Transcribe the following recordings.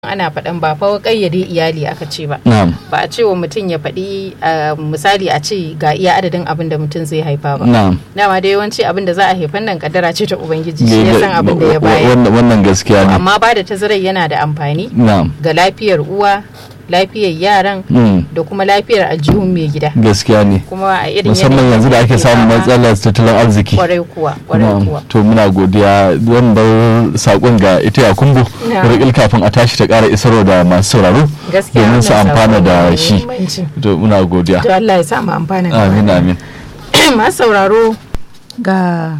ana faɗan ba fa ƙayyade iyali aka ce ba na'am ba a ce wa mutum ya faɗi uh, misali a ce ga iya adadin abin da mutum zai haifa ba na'am dama da yawanci abin da za a haifan nan kaddara ce ta ubangiji shi ya san abin da ya bayar wannan wannan gaskiya ne amma ba da tazarar yana da amfani na'am ga lafiyar uwa lafiyar yaran mm, da kuma lafiyar aljihun mai gida gaskiya ne kuma a irin musamman yanayin yanzu da ake samun fama, matsalar tattalin arziki kwarai kuwa kwarai Na'am. kuwa to muna godiya zan bar sakon ga ita ya kumbu Na'am. rikil kafin a tashi ta kara isarwa da masu sauraro gaskiya domin su wannan amfana sako da ne shi mai muhimmanci. to muna godiya to Allah ya sa mu amfana da amin wannan. amin masu sauraro ga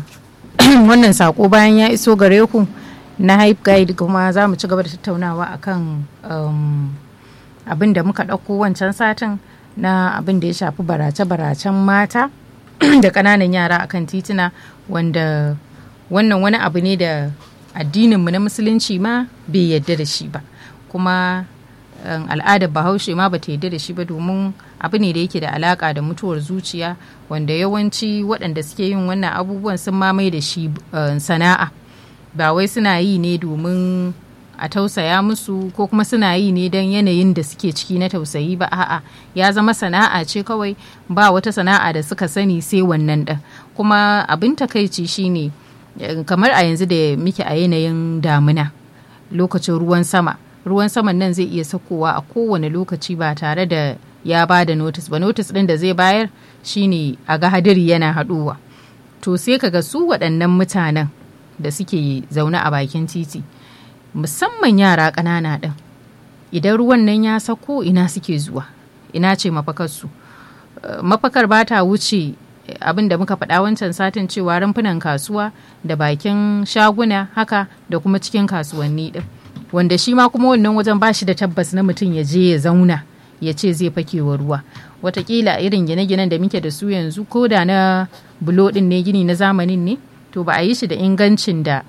wannan sako bayan ya iso gare ku na hype guide kuma za mu ci gaba da tattaunawa akan um, abin da muka ɗauko wancan satin na abin da ya shafi barace-baracen mata da ƙananan yara akan tituna wanda wannan wani abu ne da addininmu na musulunci ma bai yadda da shi ba kuma um, al'adar bahaushe ma bata yadda da shi ba domin abu ne da yake da alaka da mutuwar zuciya wanda yawanci waɗanda suke yin wannan abubuwan sun mamaye da shi uh, sana'a ba wai suna yi ne domin a tausaya musu ko kuma suna yi ne don yanayin da suke ciki na tausayi ba a'a ya zama sana'a ce kawai ba wata sana'a da suka sani sai wannan ɗin kuma abin takaici shine eh, kamar a yanzu da muke a yanayin damina lokacin ruwan sama ruwan saman nan zai iya sakowa a kowane lokaci ba tare da ya ba da notis ba notis ɗin da zai bayar shine a ga hadiri yana haɗuwa to sai kaga su waɗannan mutanen da suke zaune a bakin titi musamman yara ƙanana ɗin idan ruwan nan ya sako ina suke zuwa ina ce mafakarsu Uh, mafakar ba ta wuce eh, abin da muka faɗa wancan satin cewa rumfunan kasuwa da bakin shaguna haka da kuma cikin kasuwanni ɗin wanda shi ma kuma wannan wajen ba shi da tabbas na mutum ya je ya zauna ya ce zai fake wa ruwa watakila irin gine-ginen da muke da su yanzu ko da na bulo ɗin ne gini na zamanin ne to ba a yi shi da ingancin da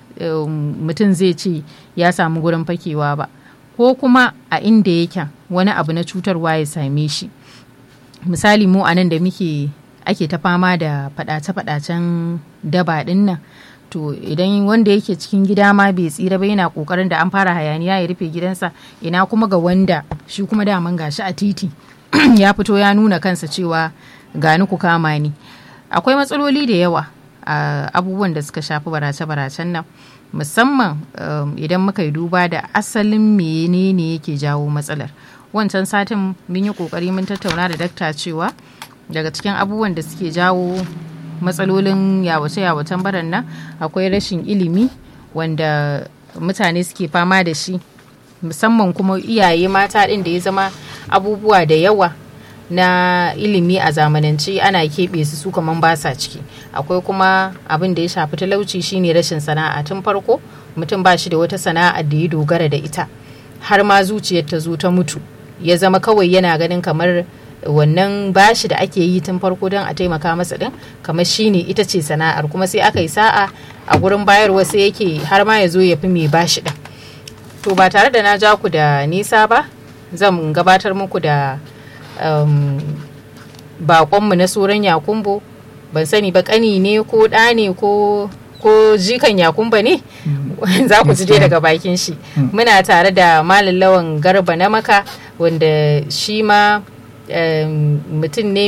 um, mutum zai ce ya samu gurin fakewa ba ko kuma a inda yake wani abu na cutarwa ya same shi misali mu a nan da muke ake ta fama da fadace-fadacen daba din nan to idan wanda yake cikin gida ma bai tsira ba yana kokarin da an fara hayaniya ya rufe gidansa ina kuma ga wanda shi kuma daman gashi a titi ya fito ya nuna kansa cewa gani ku kama ni akwai matsaloli da yawa a abubuwan da suka shafi barace-baracen nan musamman um, idan muka yi duba da asalin menene yake jawo matsalar wancan satin mun yi kokari mun tattauna da dakta cewa daga cikin abubuwan da suke jawo matsalolin yawace-yawacen baran nan akwai rashin ilimi wanda mutane suke fama da shi musamman kuma iyaye mata ɗin da ya zama abubuwa da yawa na ilimi a zamanance ana keɓe su su kaman ba sa ciki akwai kuma abin da ya shafi talauci shine rashin sana'a tun farko mutum ba shi da wata sana'a da ya dogara da ita har ma zuciyar ta zo ta mutu ya zama kawai yana ganin kamar wannan bashi da ake yi tun farko don a taimaka masa din kamar shine ita ce sana'ar kuma sai aka yi sa'a a gurin bayarwa sai yake har ma ya zo ya fi mai bashi din to ba tare da na ja ku da nisa ba zan gabatar muku da um, bakonmu na soran yakumbo ban sani ba kani ne ko ɗa ne ko ko jikan yakumba ne za ku ji dai daga bakin shi muna tare da malam lawan garba na maka wanda shi ma um, mutum ne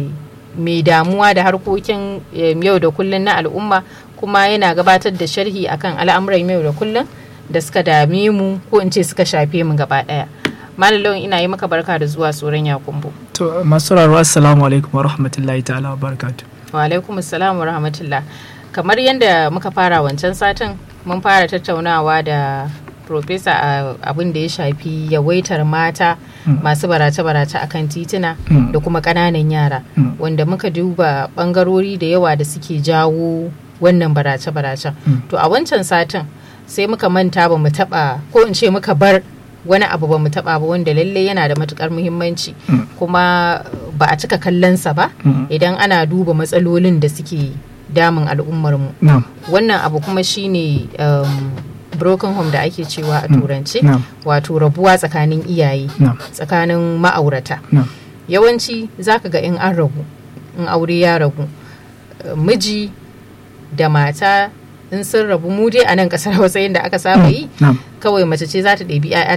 mai damuwa da harkokin um, yau da kullun na al'umma kuma yana gabatar da sharhi akan al'amuran yau da kullun da suka dame mu ko in ce suka shafe mu gaba daya malam lawan ina yi maka barka da zuwa tsoron yakumbo To masu rarwa assalamu alaikum wa rahmatullahi ta'ala wa barakatu. wa alaikum assalam wa rahmatullah kamar yadda muka fara wancan satin mun fara tattaunawa da profesa a abin da ya shafi yawaitar mata masu barace-barace akan tituna Mm. da kuma ƙananan yara Mm. wanda muka duba ɓangarori da yawa da suke jawo wannan barace-baracen Mm. to a wancan satin sai muka manta ba mu taɓa ko in ce muka bar wani abu ba mu taɓa ba wanda lallai yana da matukar muhimmanci Mm. kuma ba a cika kallonsa ba Mm. idan ana duba matsalolin da suke damun al'ummarmu Na'am. wannan abu kuma shine um, broken home da ake cewa a Mm. turanci Na'am. wato rabuwa tsakanin iyaye Na'am. tsakanin ma'aurata Na'am. yawanci zaka ga in an rabu in aure ya ragu eh, miji da mata in sun rabu mu dai a nan kasar hausa da aka saba yi na'am kawai mace ce za ta ɗebi 'ya'ya